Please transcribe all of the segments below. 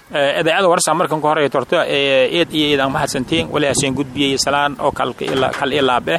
idaacada warsa markan ka horeeya torto eed iyo eedaan mahadsantiin wali haseen gudbiyey salaan oo kal ilaabeh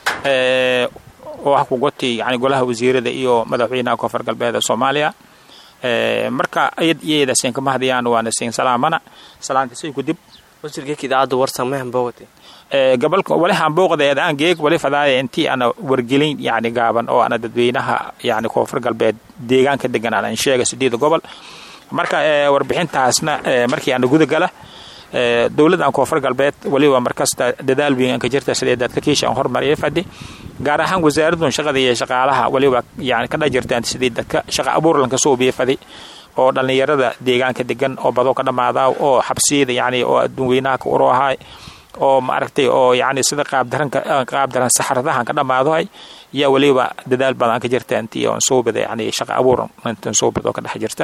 oo ah kugoti yani golaha wasiirada iyo madaxweynaha koonfur galbeed ee soomaaliya marka eed iyo eed haseen kama hadayaan waana siin salaamana salaantisay kudib wasiirkeeka idaacadda warsa ma hambowate gabalka wali hambooqdeed aan geeg wali fadaaya intii ana wargelin yani gaaban oo ana dadweynaha yani koonfur galbeed deegaanka degan aan sheega sideeda gobol marka warbixintaasna markii ana gudagala dowladdan koonfur galbeed waliba markasta dadaal weyn aan ka jirta sidee dadka kiisha aan hormariyay fadhi gaar ahaan wasaaradun shaqada iyo shaqaalaha waliba yani ka dhajirtaan sidii dadka shaqa abuur lanka soo biya fadhi oo dhallinyarada deegaanka degan oo badoo ka dhammaada oo xabsiyada yani oo adduun weynaha ka uro ahaay oo maaragtay oo yani sida qaabdaranka qaabdaran saxaradahan ka dhammaadahay yaa waliba dadaal badan ka jirta intii oon soo bada yani shaqa abuur intan soo badoo ka dhex jirta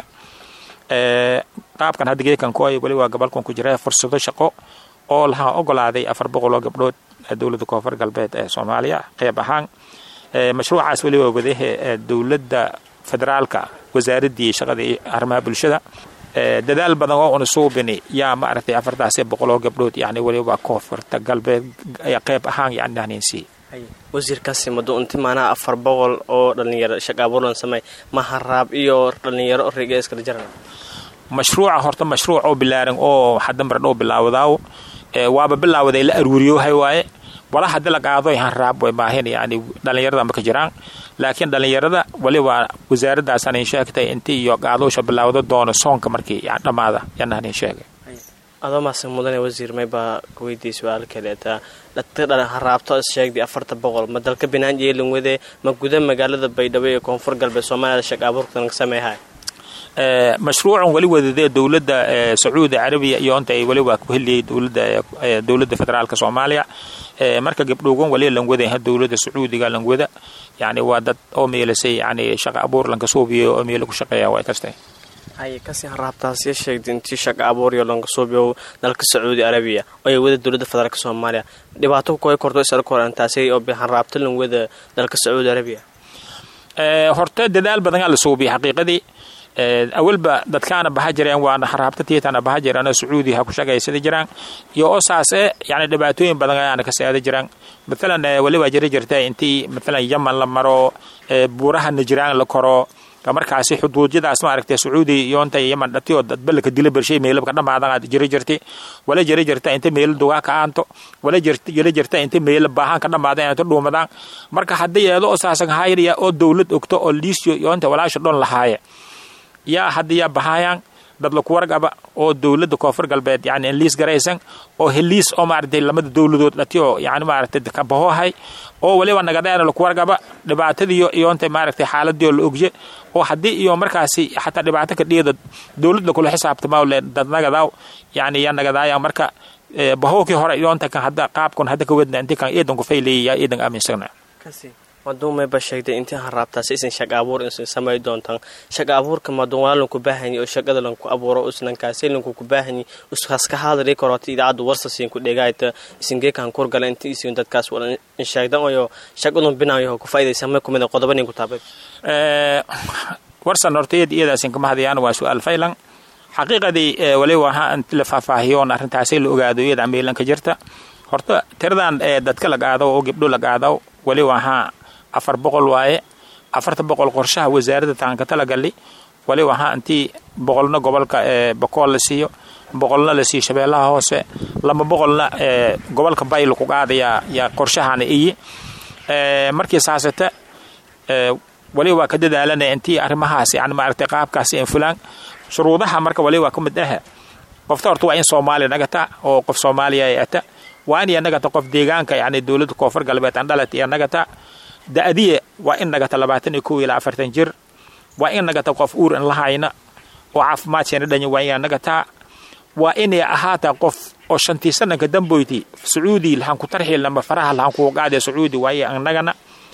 qaabkan hadda geekan ku ay waliba gobolkan ku jira fursado shaqo oo laha ogolaaday afar boqol oo gabdhood dowladda koonfur galbeed ee soomaaliya qeyb ahaan mashruucaas waliba wadahe dowladda federaalka wasaaraddii shaqada iyo arrimaha bulshada dadaal badan oo una suubini yaa maaragtay afartaasi boqol oo gabdhood yani waliba koonfurta galbeed qeyb ahaan yani nahniinsiiy wasiirkaasi mado inti maanaha afar boqol oo dhalinyaro shaqa abuurlan samey maharaab iyo dhalinyaro riga iskala jarana mashruuca horta mashruuc oo bilaaran oo hadda mar dhow bilaawdaaw waaba bilaawaday la aruuriyohay waaye wala haddi la qaadoy hanraab way baahin yani dhallinyarada ma ka jiraan laakiin dhallinyarada waliba wasaaraddaasaan in sheegtay intii iyo qaadoosha bilaawda doono soonka markii dhammaada yanaan in sheegay adoo maase mudane wasiir maybaa kuweydiiy su-aal kaleeta dadka dhalin haraabto is sheegday afarta boqol ma dalka binaan yeelin wade ma guda magaalada baydhabo ee koonfur galbeed soomaaliyada shaqa abuurkan sameehay mashruucan wali wadadee dowladda sacuudi carabiya iyo inta ay waliba ku heliyey dowladda federaalka soomaaliya marka gabdhoogan wali langwada dowladda sacuudiga langwada yani waa dad oo meelasay yani shaqa abuur lanka suubiyo oo meelo ku shaqeeya way kastay haye kasii haraabtaasya sheegday intii shaqa abuuriyo lanka suubiyo dalka sacuudi arabiya oy wada dowladda federaalka soomaaliya dhibaato kukoy korto isala korantaasay oo haraabta lan wada dalka sacuudi arabiya horte dadaal badanaa la suubiya xaqiiqadii awalba dadkaana baha jireen waana haraabta tiitana baha jiraan oo sacuudi ha ku shaqaysada jiraan iyo oo saase yani dhibaatooyin badan ayaana ka seeda jiraan maalan waliba jiri jirta intii maalan yaman la maro buuraha najiraan la koro markaasi xuduudyadaas maaragtay sacuudi iyo inta yaman dhatiyo dadbalka dila bershay meelabka dhamaadan jiri jirti wala jiri jirta inta meelo dugaa ka aanto wala jiri jirta inta meelo baahan ka dhamaadan inta dhuumadaan marka haddii eedo oo saasan hayriya oo dowlad ogto oo liisyo iyo inta walaasha dhon lahaaye yaa hadda yaa bahaayaan dad laku wargaba oo dowladda koonfur galbeed yani liis garaysan oo heliis oo maaragtay lamada dowladood dhatiyo yani maaragtay kabahohay oo waliba nagadeena laku wargaba dhibaatadiiyo iyo inta maaragtay xaaladii oo la ogje oo haddii iyo markaasi xataa dhibaato ka dhiyada dowladda kula xisaabtama le dad nagadaw yani yaa nagadaaya marka bahowkii hore iyo inta kan hadda qaabkan hadda ka wedna intii kan iidan ku fayleeyay yaa iidan aaminsagna maduumayba sheegday intii haraabtaasi isan shaqa abuur isan samay doontaan shaqa abuurka maduun waa lanku baahanya oo shaqada lanku abuuro islankaasi lanku ku baahanya iskaska haadari korota idaacaddu warsasin ku dhegaayta isingeekan kurgala intii isin dadkaas wadan sheegdan oyo shaqadun binaayo ku faa'idaysamay kumida qodoba nin ku taabay warsan horta iyad iyadaasin kama hadayaan waa su-aal faylan xaqiiqadii waliba ha la faahfaahiyoon arrintaasi la ogaado iyada meelan ka jirta horta tiradan dadka la qaado oo gabdho la qaado waliba ha afar boqol waaye afarta boqol qorshaha wasaaradda taanka talagali waliba ha intii boqolna gobolka bakool la siiyo boqolna la siiyo shabeellaha hoose laba boqolna gobolka bay laku qaadayaa yaa qorshahana iyi markii saasata waliba waa ka dadaalana intii arrimahaas yani maaragtay qaabkaasi in fulaan shuruudaha marka waliba ka mid ah qofta horta waa in soomaaliya nagata oo qof soomaaliya ay ata waa in nagata qof deegaanka yani dowladda koonfur galbeed andhalat iyo nagata da-diya waa in nagata labaatan iyo kow ilaa afartan jir waa in nagata qof uur in lahayna oo caafimaadkeena dhanya waa inaa nagataa waa inay ahaataa qof oo shantii sananka damboyti sacuudi lahan ku tarxiilnama faraha lahan kugu qaadaya sacuudi waaye annagana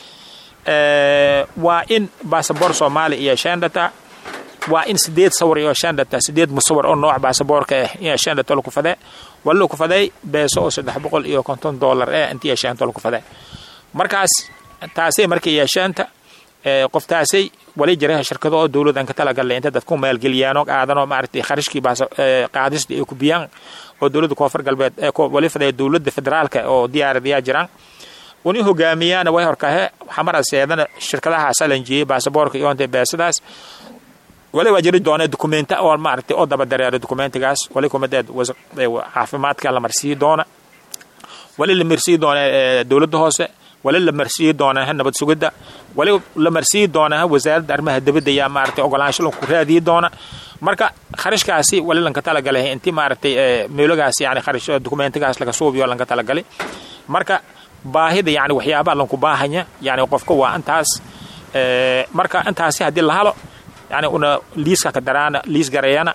waa in basaboor soomaaliya iyo shandata waa in sideed sawir iyo shandata sideed musawir oo nooc baasaboorka ah iyo shandata laku fade wala laku faday beeso oo saddex boqol iyo konton dollar eh intii yeesheenta laku fade markaas taasay markay yeesheenta qoftaasay wali jira shirkado oo dowladan ka talagalay inta dadku maalgeliyaano qaadanoo maaragtay kharashkii baas qaadisda ay ku biyaan oo dowladda koonfur galbeed wali fadaya dowladda federaalka oo diyaaradayaa jiraan uni hogaamiyaana way horkahe xamara seedana shirkadahaas alanjiyey baasaboorka iyo inta beesadaas wali waa jiri doona dukumenta oo maaragtay oo daba dareero dukumentigaas wali kumadeed caafimaadka la marsiiyi doona wali la marsiiyi doona dowladda hoose wali la marsiiyi doonaa nabad sugidda wali la marsiiyi doonaa wasaaradda arrimaha dibadda yaa maaragtay ogolaansho lanku raadiyi doona marka kharashkaasi wali lanka talagalay intii maaragtay meelagaas yani kharash dukumentigaas laga suubiyo lanka talagalay marka baahida yani waxyaabaha lanku baahanya yani qofka waa intaas marka intaasi haddii la halo yani una liiska ka daraana liis gareeyana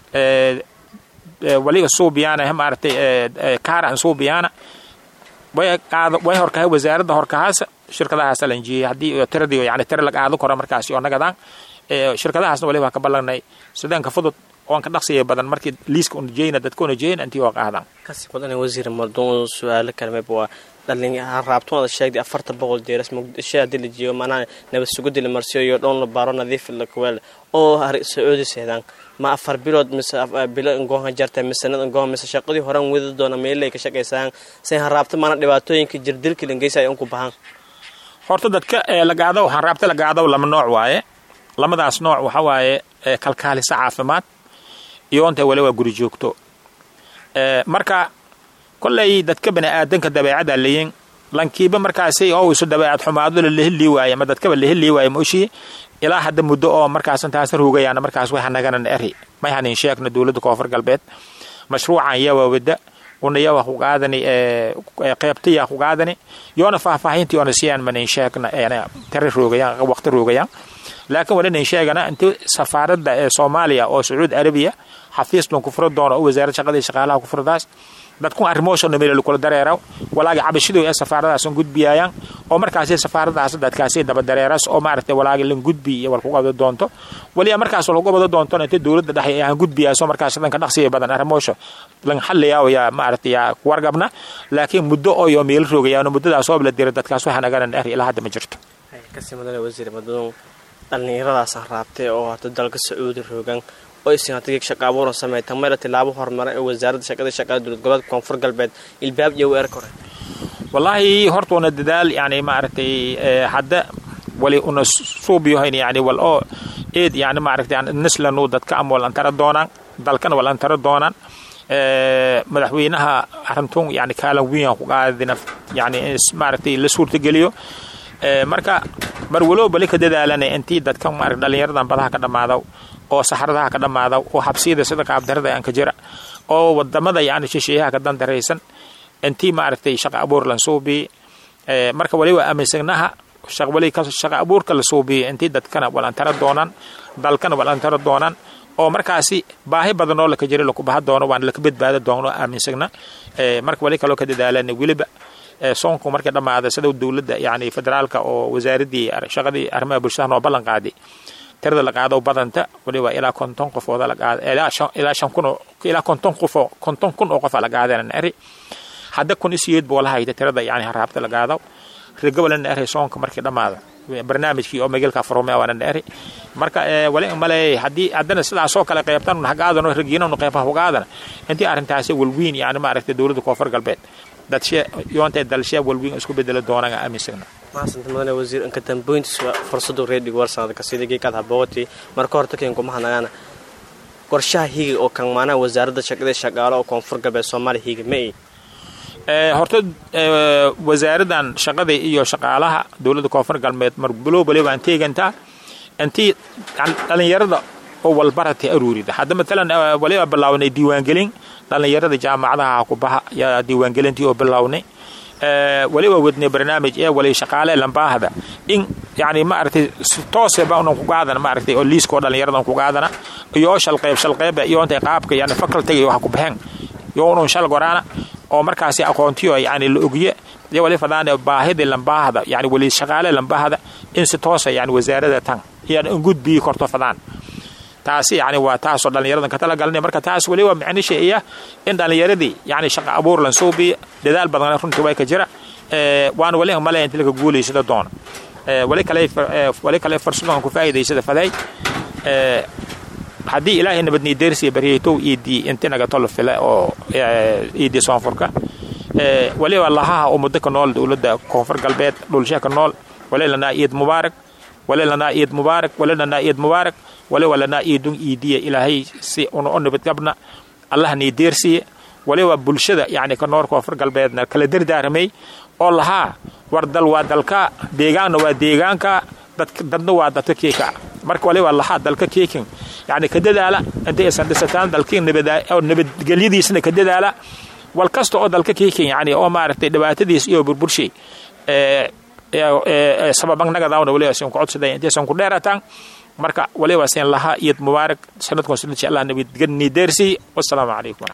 waliga suubiyaana maaragtay kaara an suubiyaana way qaado way horkahay wasaaradda horkahaas shirkadahaas alanjiyey haddii tiradii yani tira la qaado karo markaasi oo nagadaan shirkadahaasna wali waa ka ballanay sideenka fudud oon ka dhaqsiya badan markii liiska unajeyna dadka unajeyna intii oo qaadaan kasi badan wasiir maduun su-aalo kalmeba waa dhalin raabtumada sheegday afarta boqol deeras muqdisho haddii la jiyo maanaa nabad sugudi la marsiyo iyo dhoon la baaro nadiif la kuweel oo sacuudi seedaan ma afar bilood mise bilo ngoonha jarta mise sanad ngoon mise shaqadii horan wadi doona meelay ka shaqaysaan say haraabta maana dhibaatooyinka jirdilka langeysa ay unku bahan horta dadka lagaado haraabta lagaado lama nooc waaye lamadaas nooc waxa waaye kalkaalisa caafimaad iyo inta wali waa guri joogto marka kolley dadka bani aadanka dabeecada leeyin lankiiba markaasi oo isu dabeecad xumaado la leheli waaye ama dadkaba leheli waaye mooshii ilaa hadda muddo oo markaas intaas ruugayaana markaas way hanaganan eri may hanin sheegna dowladda koonfur galbeed mashruucan yawa wada una yawa ku qaadani qeybtaya ku qaadani yoona faahfaahintii oona siyaan manin sheegna tari roogayaan waqti roogayaan laakiin wali nin sheegana intii safaaradda ee soomaaliya oo sacuudi arabiya xafiis lan ku furi doono oo wasaaradda shaqadii shaqaalaha ku furdaas dadku arrimooshoona meel kula dareeraw walaagi cabashidu ee safaaradaas gudbiyayaan oo markaasi safaaradaas dadkaasi daba dareeras oo maaragtay walaagi lan gudbi iyo wal ku qabda doonto waliya markaas wal ku qabda doonto inta dowladda dhexe aan gudbiyaaso markaas danka dhaqsiga badan arrimoosho lan xalliyaa yaa maaragtay yaa wargabna laakiin muddo oo yo meel roogayaan muddadaas oo la dira dadkaas waxa naganan dheri ilaa hadda ma jirto kasi madane wasiir maduun dhallinyaradaasaan raabtay oo hada dalka sacuudi roogan oo isin hadii shaqa abuuran sameeyta mayla tilaabo horumara ee wasaaradda shaqada shaqada dowlad goboleedka koonfur galbeed ilbaab iyo weer kore wallaahi horta una dadaal yani maaragtay hadda wali una suubiyohayn yani wal oo eed yani maaragtay nislanu dadka ama wal antara doonaan dalkana wal antara doonaan madaxweynaha arintun yani kaalan wiyan ku qaadina yani maaragtay la suurtageliyo marka mar walow bali ka dadaalana intii dadka maarag dhallinyaradan badaha ka dhammaada oo saxradaha ka dhammaada oo habsiyada sida qaabdarada aan ka jira oo wadamada yani shisheeyaha ka dandaraysan intii maaragtay shaqa abuur lan suubiye marka wali waa aaminsagnaha wali shaqa abuurka la suubiye intii dadkana walantara doonaan dalkana walantara doonaan oo markaasi baahi badan oo laka jira laku baha doono waana laka badbaada doono aaminsagna marka wali kaloo ka dadaalana weliba soonku markay dhammaada sida dowladda yani federaalka oo wasaaradii shaqadii arrimaha bulshada noo ballan qaaday tirada la qaado badanta waliba ilaa konton qofooda la qaada ilaa shan kun ilaa konton qofoo konton kun oo qofa la qaadana eri hadda kun isiyeed buu la hayda tirada yani haraabta la qaado regobolana eri soonka markii dhammaada barnaamijkii oo magalka farome waana eri marka wali male haddii haddana sidaasoo kale qaybtan hagaadano regiinanu qaybaha hugaadana intii arrintaasi walwiin yani maaragtay dowladda koonfur galbeed dadshe yoonta dalshe walwiin isku bedeli doonaan aaminsagna maasanta mudane wasiir inka damboyntiis fursadu reedig warsanadka sida geekaad habooti marka horta keenku mahadnagaana qorshaha higa oo kan maanaha wasaaradda shaqada shaqaalo oo koonfur galbeed soomaaliya higa ma ii horta wasaaraddan shaqada iyo shaqaalaha dowladda koonfur galbeed marbulow bali waan teegantaa intii dhallinyarada oo walbarata aruurida hadda matalan waliba bilaawnay diiwaangelin dhallinyarada jaamacadaha ku baha yaa diiwaangelintii oo bilownay waliba wadnay barnaamij ee wali shaqaale lambaahda in yani maaragtay tooseba unan ku qaadana maaragtay oo liiskoo dhallinyaradan ku qaadana iyo shalqeyb shalqeyba iyo intay qaabka yani facultiga iyo waxa ku baxeen iyo unun shal goraana oo markaasi aqoontiyo yani la ogiye iyo wali fadaan baahidii lambaahda yani wali shaqaale lambaahda in si toosa yani wasaarada tan iyo in gudbii korto fadaan taasi yani waa taasoo dhallinyaradan ka talagalnay marka taas weli waa micnisha iya in dhallinyaradii yani shaqa abuur lan suubiya dadaal badan runtii way ka jira waana wali malaya inti laka guulaysada doona wali kale wali kale farsadan ku faa'iidaysada faday haddii ilaahay nabadnii deersiya baryaytow iidii inti naga tolo fila oo iidii soonfurka waliba lahaha ummadda ka nool dowladda koonfur galbeed dhulsha ka nool wali lanaa iid mubaarak wali lanaa iid mubaarak wali lanaa iid mubaarak waliba lanaa iidun iidiya ilaahay si una u nabadgabna allah nii deersiya waliba bulshada yacni ka nool koonfur galbeedna kala dardaaramay oo lahaa war dal waa dalka deegaanna waa deegaanka dadna waa dadka keeka marka waliba lahaa dalka keekin yani ka dadaala inta aysan dhisataan dalkii nabadgelyadiisna ka dadaala wal kasta oo dalka keekin yani oo maaragtay dhibaatadiis iyo burburshay sababannagadawna waliba sin ku codsaday intaysan ku dheerataan marka waliba sin lahaa iyad mubaarak sanadkun sanadshi allah nabadgeni deersi wasalaamu calaykum